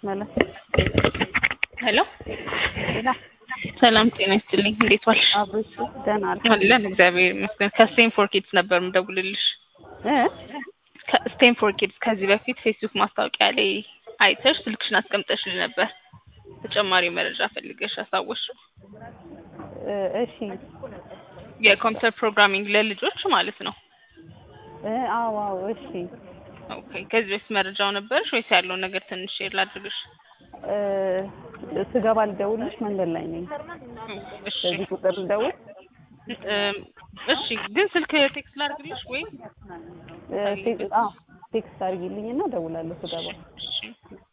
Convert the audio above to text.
መለስ ሄሎ ሌላ ሰላም ጤና ይስጥልኝ። እንዴት ዋልሽ? አብሮች ደህና አለ አለን እግዚአብሔር ይመስገን። ከስቴም ፎር ኪድስ ነበር የምደውልልሽ። እ ከስቴም ፎር ኪድስ ከዚህ በፊት ፌስቡክ ማስታወቂያ ላይ አይተሽ ስልክሽን አስቀምጠሽልኝ ነበር። ተጨማሪ መረጃ ፈልገሽ አሳወቅሽው። እ እሺ የኮምፒውተር ፕሮግራሚንግ ለልጆች ማለት ነው። እ አዎ አዎ እሺ ኦኬ። ከዚህ በፊት መረጃው ነበርሽ ወይስ ያለውን ነገር ትንሽ ሼር ላድርግሽ? እ ስገባ ልደውልሽ መንገድ ላይ ነኝ። እሺ በዚህ ቁጥር ልደውል እም፣ እሺ ግን ስልክ ቴክስት ላድርግልሽ ወይ? እ ቴክ- አዎ ቴክስት አድርጊልኝና እደውላለሁ ስገባ። እሺ